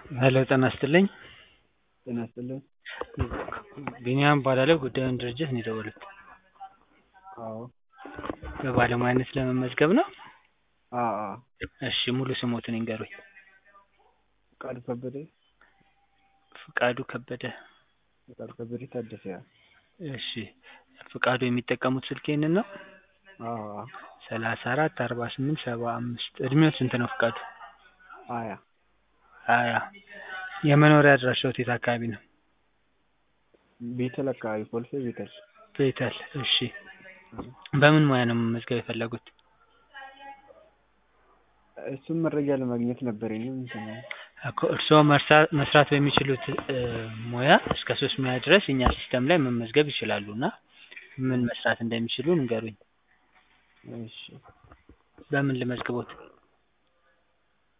ሄሎ ጤና ይስጥልኝ ጤና ይስጥልኝ ቢኒያም እባላለሁ ጉዳዩን ድርጅት ነው የደወሉት አዎ በባለሙያነት ለመመዝገብ ነው? አዎ አዎ እሺ ሙሉ ስሞትን ይንገሩኝ ፍቃዱ ከበደ ፍቃዱ ከበደ ፍቃዱ ከበደ ታደሰ እሺ ፍቃዱ የሚጠቀሙት ስልክ ይሄንን ነው? አዎ አዎ ሰላሳ አራት አርባ ስምንት ሰባ አምስት እድሜዎት ስንት ነው ፍቃዱ? ሀያ ሀያ የመኖሪያ አድራሻዎት የት አካባቢ ነው? ቤተል አካባቢ ኮልፌ ቤተል ቤተል እሺ በምን ሙያ ነው መመዝገብ የፈለጉት? እሱን መረጃ ለማግኘት ነበር እኔም እንትን እኮ እርስዎ መስራት በሚችሉት ሙያ እስከ ሶስት ሙያ ድረስ እኛ ሲስተም ላይ መመዝገብ ይችላሉ እና ምን መስራት እንደሚችሉ ንገሩኝ እሺ በምን ልመዝግቦት?